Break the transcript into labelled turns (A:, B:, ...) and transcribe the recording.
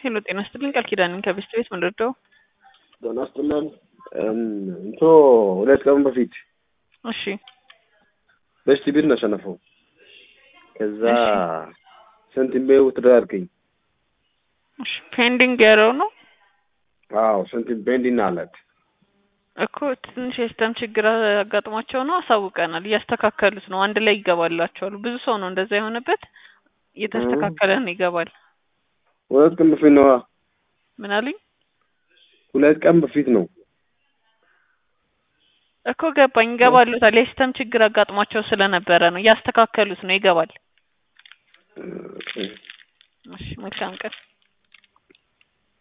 A: ሄሎ ጤና ይስጥልኝ ቃል ኪዳን ነኝ ከቤስት ቤት ምን ልርዳው?
B: ጤና ይስጥልን እንቶ ሁለት ቀን በፊት
A: እሺ
B: በስቲ ቢል ነው ያሸነፈው። ከዛ ሰንቲሜው ተደራርገኝ
A: እሺ ፔንዲንግ ያለው ነው
B: አዎ ሰንቲም ቤንዲና አላት
A: እኮ ትንሽ የሲስተም ችግር አጋጥሟቸው ነው። አሳውቀናል። እያስተካከሉት ነው። አንድ ላይ ይገባላቸዋል። ብዙ ሰው ነው እንደዛ የሆነበት። እየተስተካከለ ነው ይገባል።
B: ሁለት ቀን በፊት ነው።
A: ምን አሉኝ
B: ሁለት ቀን በፊት ነው
A: እኮ ገባኝ። ይገባሉታል። የሲስተም ችግር አጋጥሟቸው ስለነበረ ነው። እያስተካከሉት ነው። ይገባል። እሺ መልካም ቀን